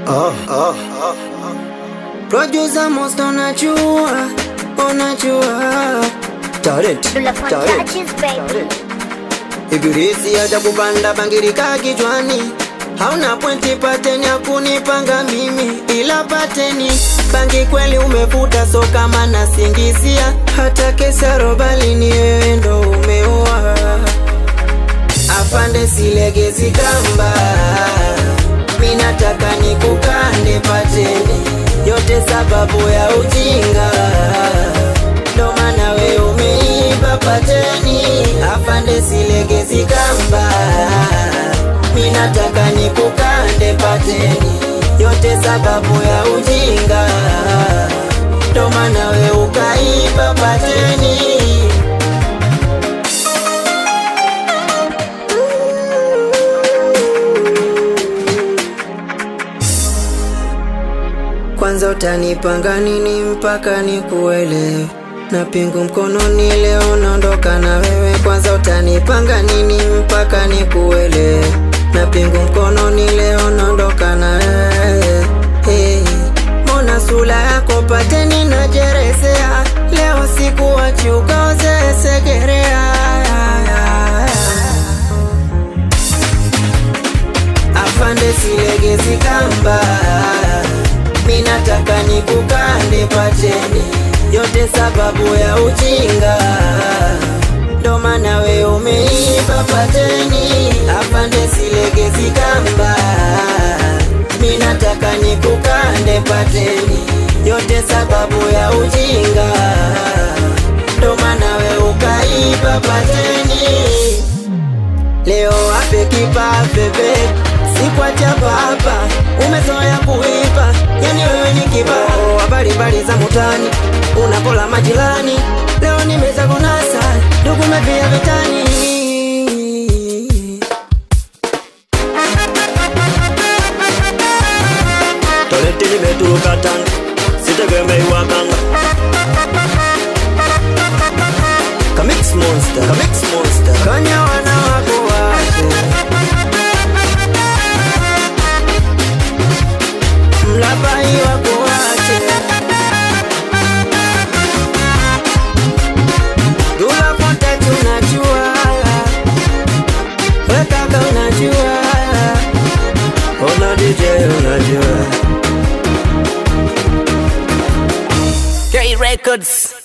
Oh, oh, oh. Producer most unajua, unajua Talent, Dula for talent touches, baby. Ibilisi hata kupanda bangirika kichwani Hauna pointi pateni ya kunipanga mimi Ila pateni bangi kweli umevuta so kama nasingizia Hata kesa robali ni wewe ndo umeua Afande silegezi kamba Minataka nikukande pateni Yote sababu ya ujinga Ndo maana we umeiba pateni Afande silegezi kamba Minataka nikukande pateni Yote sababu ya ujinga Ndo maana we ukaiba pateni Kwanza utanipanga nini mpaka nikuelewe na pingu mkononi leo naondoka na wewe kwanza utanipanga nini mpaka nikuelewe na pingu mkononi leo naondoka na wewe hey. Mbona sura yako pateni najeresea leo sikuwachi ukaozesegerea afande silegezi kamba minataka nikukande pateni yote sababu ya ujinga ndo maana we umeiba pateni afande silegezi kamba minataka nikukande pateni yote sababu ya ujinga ndo maana we ukaiba pateni Leo ape kipa bebe sikwacha hapa umezoea kuipa yani wewe ni kibao habari mbali za mutani unapola majirani leo nimeza kunasa ndugu mevia vitani Toleti limeturuka Tanga, sitegemei waganga. Kamix monster, Kamix monster. kanya wana wako wache mlapai wako wache Dula pote tunajua wekaka unajua Ona DJ unajua. K Records.